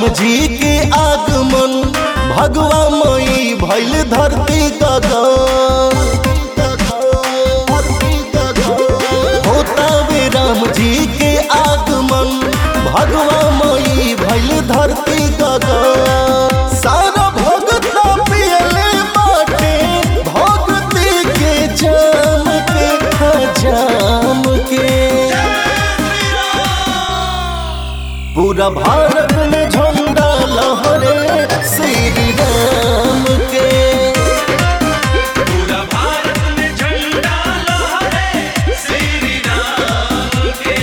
राम जी के आगमन भगवा मई भैल धरती गगन होता वे राम जी के आगमन भगवा मई भैल धरती गगन सारा भगता पियले बाटे भक्ति के जाम के खजाम के पूरा भारत में झंडा लहरे श्री राम के पूरा भारत में झंडा लहरे श्री राम के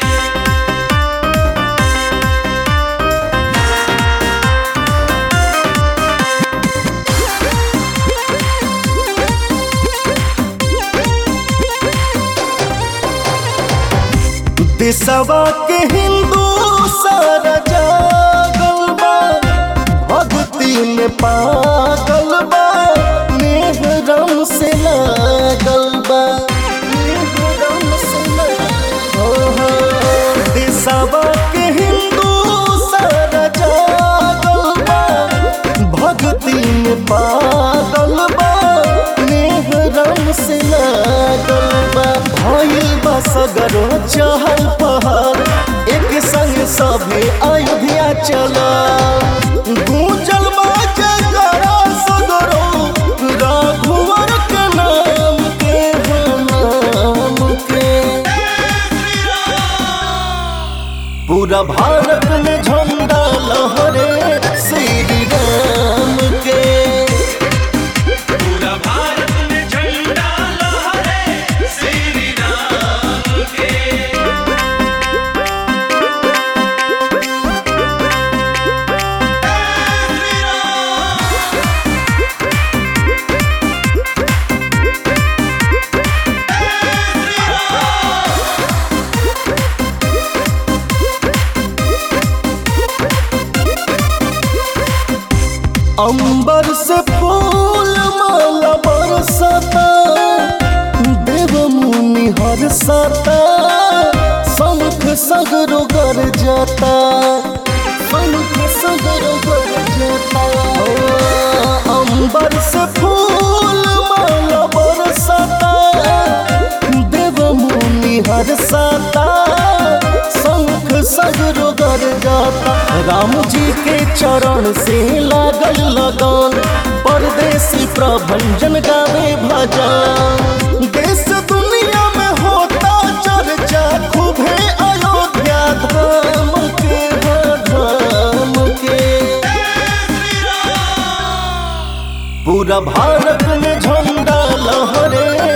देशवा के हिंदू सारा जागल बा भक्ति में पागल बा नेह रम से लागल बा नेह रम से लागल हो, हो। देशवा के हिंदू सारा जागल बा भक्ति में पागल बा नेह रम से लागल बा भइल बा सगरो चहल पहल एक संग सभे अयोध्या चला गूंजल बा जयकारा सगरो रघुवर के नाम के हो नाम के पूरा भारत में झंडा लहरे श्री राम के पूरा भारत में झंडा लहरे श्री राम के अंबर से फूल माला बरसता देव मुनि हर्षता शंख सगरो गर जाता शंख सगरो गर जाता ओ, अंबर से फूल माला बरसता देव मुनि हर्षता शंख सगरो गर जाता राम जी के चरण से लागल लगन परदेसी प्रभंजन गावे भजन देश दुनिया में होता चर्चा खूबे अयोध्या धाम के हो धाम के पूरा भारत में झंडा लहरे